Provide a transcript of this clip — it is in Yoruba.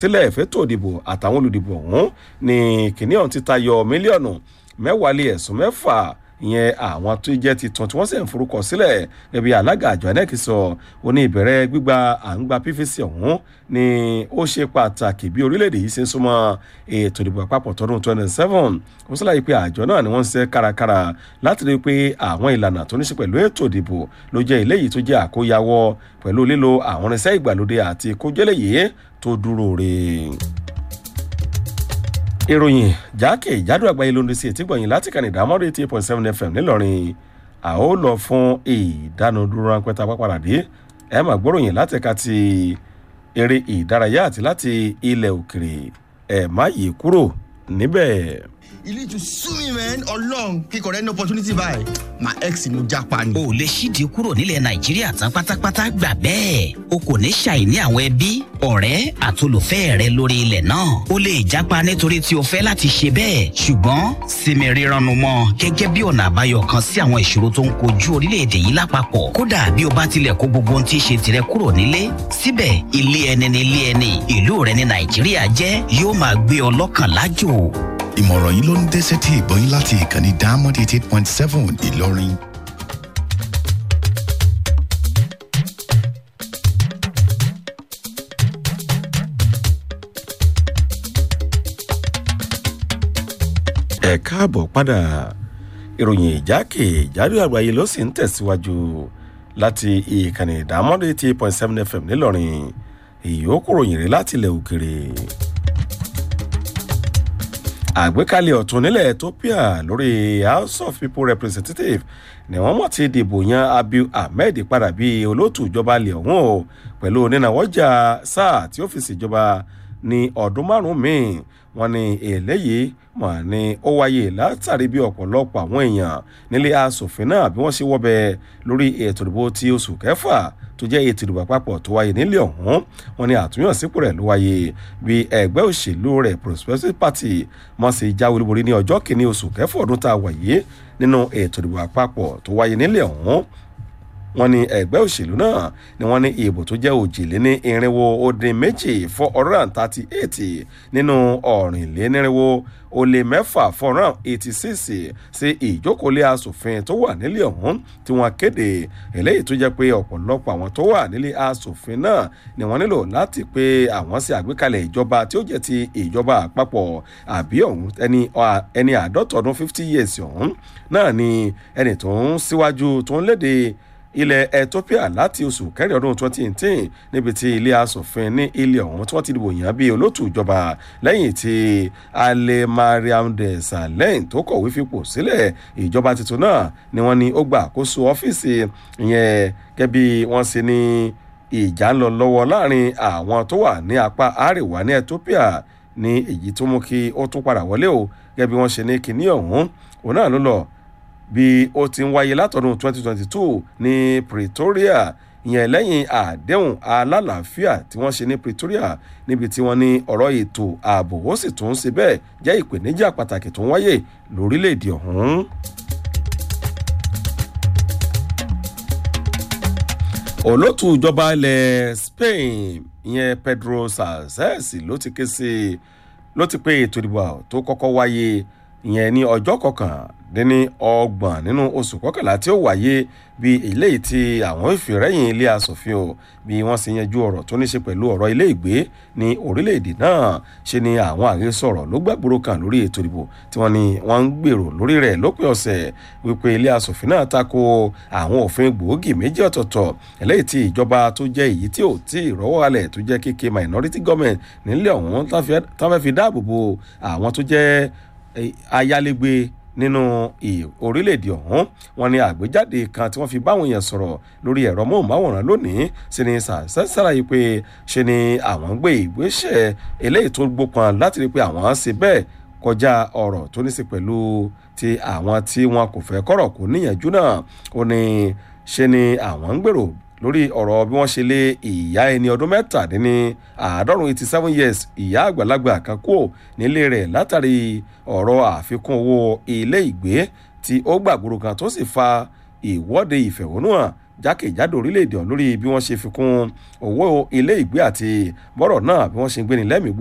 sílẹ̀ fẹ́tò ìdìbò àtàwọn olùdìbò ọ̀hún ní kìnìún ti tayọ mílíọ̀nù mẹ́wàá lé ẹ̀sùn mẹ́fà ìyẹn àwọn tó jẹ́ titun tí wọ́n sì ń forúkọ sílẹ̀ gẹ́gẹ́ bí alága àjọ inec sọ ó ní ìbẹ̀rẹ̀ gbígba à ń gba pvc ọ̀hún ni ó ṣe pàtàkì bí orílẹ̀-èdè yìí ṣe ń súnmọ́ ètò ìdìbò àpapọ̀ tọdún 27 ó sọ́láyé pé àjọ náà ni wọ́n ń ṣe kárakára láti rí i pé àwọn ìlànà tó ní ṣe pẹ̀lú ètò ìdìbò ló jẹ́ eléyìí tó jẹ́ àkóyawọ́ pẹ̀lú lílo àwọn irinṣẹ́ ìgbàlódé àti kójẹ́lẹ̀yẹ tó dúró re ìròyìn jákè ìjádùn àgbáyé ló ń sí etí gbọ̀nyìn láti kàn ìdámọ́dé eighty point seven fm ńìlọrin a ó lọ fún ìdánudúró ráńpẹ́ tá a pápá dé ẹ máa gbóròyìn láti ẹ̀ka ti eré ìdárayá àti láti ilẹ̀ òkèrè ẹ̀ má yí kúrò níbẹ̀. you need to sue me man ọlọrun kíkọ rẹ ní opportunity báyìí my ex ni mo japa ni. o lè ṣídìí kúrò nílẹ̀ nàìjíríà tán pátápátá gbà bẹ́ẹ̀ o kò ní ṣàìní àwọn ẹbí ọ̀rẹ́ àtolùfẹ́ rẹ lórí ilẹ̀ náà o lè jápa nítorí tí o fẹ́ láti ṣe bẹ́ẹ̀ ṣùgbọ́n sinmi rírannu mọ́ gẹ́gẹ́ bí ọ̀nà àbáyọ kan sí àwọn ìṣòro tó ń kojú orílẹ̀-èdè yìí lápapọ̀ kódà bí o bá tilẹ̀ kó gbogbo ohun tí í ṣe tirẹ̀ kúrò nílé síbẹ̀ ilé ẹni ní ilé ẹni ìlú rẹ ní nàìjíríà jẹ́ yóò máa gbé ọ lọ́kàn lájò ìmọ̀ràn yìí ló ń dẹ́sẹ̀ tí ìgbọ́yìn láti ìkànnì diamond eighty eight point seven ìlọrin. ẹ káàbọ̀ padà ìròyìn ìjákè ìjádù àgbáyé ló sì ń tẹ̀síwájú láti ìkànnì ìdámọ́dé eighty eight point seven fm nílọrin ìyókù ròyìn rẹ̀ láti ilẹ̀ òkèrè àgbékalẹ̀ ọ̀tún nílẹ̀ ethiopia lórí house of people representative ni wọ́n mọ̀ ti dìbò yan abiy ahmed padà bí olóòtú ìjọba ilẹ̀ ọ̀hún o pẹ̀lú onínàwọ́jà sáà tí ó fi ṣèjọba ní ọdún márùn-ún míì wọ́n ní eléyìí mọ̀ ní ó wáyé látàrí bí ọ̀pọ̀lọpọ̀ àwọn èèyàn nílé asòfin náà bí wọ́n ṣe wọ́bẹ̀ lórí ètò ìdìbò ti oṣù kẹfà tó jẹ́ ètò ìdìbò àpapọ̀ tó wáyé nílé ọ̀hún wọn ni àtúnyànsípò rẹ̀ ló wáyé bí ẹgbẹ́ òṣèlú rẹ̀ prosperity party mọ̀ sí jáwé olúborí ní ọjọ́ kìíní oṣù kẹfà ọdún tá a wáyé nínú ètò ìdìbò àpapọ̀ tó wáyé nílé ọ̀hún wọn ní ẹgbẹ́ òṣèlú náà ni wọ́n ní ìbò tó jẹ́ òjìlé ní irinwó ó dín méjì four hundred and thirty eight nínú ọ̀rìnlénírínwó ó lé mẹ́fà four hundred and eighty six sí ìjókòólé asòfin tó wà nílé ọ̀hún tí wọ́n kéde eléyìí tó jẹ́ pé ọ̀pọ̀lọpọ̀ àwọn tó wà nílé asòfin náà ni wọ́n nílò láti pé àwọn sí àgbékalẹ̀ ìjọba tí ó jẹ́ ti ìjọba àpapọ̀ àbí ọ̀hún ẹni àádọ́ta ọdún fifty years ọ̀hún náà ni ẹni tó ń síwájú tó ń léde ilẹ̀ ethiopia láti oṣù kẹrin ọdún 2018 níbi tí ilé asòfin ní ilé ọ̀hún tí wọ́n ti dìbò yàn bí olóòtú ìjọba lẹ́yìn tí alẹ́ mariam desalegn tó kọ̀wé fipò sílẹ̀ ìjọba tuntun náà ni wọ́n ní ó gba àkóso ọ́fíìsì ìyẹn gẹ́bí wọ́n sì ní ìjà ń lọ lọ́wọ́ láàrin àwọn tó wà ní apá àríwá ní ethiopia ní èyí tó mú kí ó tún padà wọlé o gẹ́bí wọ́n ṣe ní kinní ọ̀hún òun náà ló lọ bí ó ti ń wáyé látọdún 2022 ní pretoria ìyẹn lẹ́yìn àdéhùn alálàáfíà tí wọ́n ṣe ní pretoria níbi tí wọ́n ní ọ̀rọ̀ ètò ààbò ó sì tún ṣe bẹ́ẹ̀ jẹ́ ìpèníjà pàtàkì tó ń wáyé lórílẹ̀‐èdè ọ̀hún. olóòtú ìjọba ilẹ̀ spain ìyẹn pedro sanchez ló ti ké sí ló ti pé ètò ìdìbò tó kọ́kọ́ wáyé ìyẹn ní ọjọ́ kọkàndínní ọgbọ̀n nínú oṣù kọkànlá tí ó wáyé bí eléyìí tí àwọn ìfìrẹ́yìn ilé asòfin o bí wọ́n sì yanjú ọ̀rọ̀ tó ní ṣe pẹ̀lú ọ̀rọ̀ ilé ìgbé ní orílẹ̀-èdè náà ṣe ni àwọn àhesọ̀rọ̀ ló gbàgbóró kan lórí ètò ìdìbò tí wọ́n ní wọ́n ń gbèrò lórí rẹ̀ lópin ọ̀sẹ̀ wípé ilé asòfin náà tako àwọn òfin gbòógì méjì ọ̀tọ̀ọ̀tọ̀ eléyìí tí ìjọba tó jẹ́ èyí tí ò tí ì rọ́wọ́ alẹ̀ tó jẹ́ kéke minority government nílẹ̀ ọ̀hún tó fẹ́ fi dáàbò bo àwọn tó jẹ́ ayálégbé nínú orílẹ̀-èdè ọ̀hún wọn ni àgbéjáde kan tí wọ́n fi báwọn èèyàn sọ̀rọ̀ lórí ẹ̀rọ móhùnmáwòrán lónìí sí ni sàṣàlàyé pé ṣe ni àwọn ń gbé ìgbésẹ̀ eléyìí tó gbópan láti rí i pé àwọn á ṣe bẹ́ẹ̀ kọjá ọ̀rọ̀ tó ní sí pẹ̀lú ti àwọn tí wọn kò fẹ́ kọ̀rọ̀ kò níyànjú náà ó ní ṣe ni àwọn ń gbèrò lórí ọ̀rọ̀ bí wọ́n ṣe lé ìyá ẹni ọdún mẹ́tàdínní àádọ́rùn eighty seven years ìyá àgbàlagbà kan kúrò nílé rẹ̀ látàrí ọ̀rọ̀ àfikún owó ilé ìgbé tí ó gbàgbóró kan tó sì fa ìwọ́de ìfẹ̀hónúhàn jákèjádò orílẹ̀-èdè ọ̀hún lórí bí wọ́n ṣe fi kún owó ilé ìgbé àti bọ́rọ̀ náà bí wọ́n ṣe ń gbéni lẹ́mìí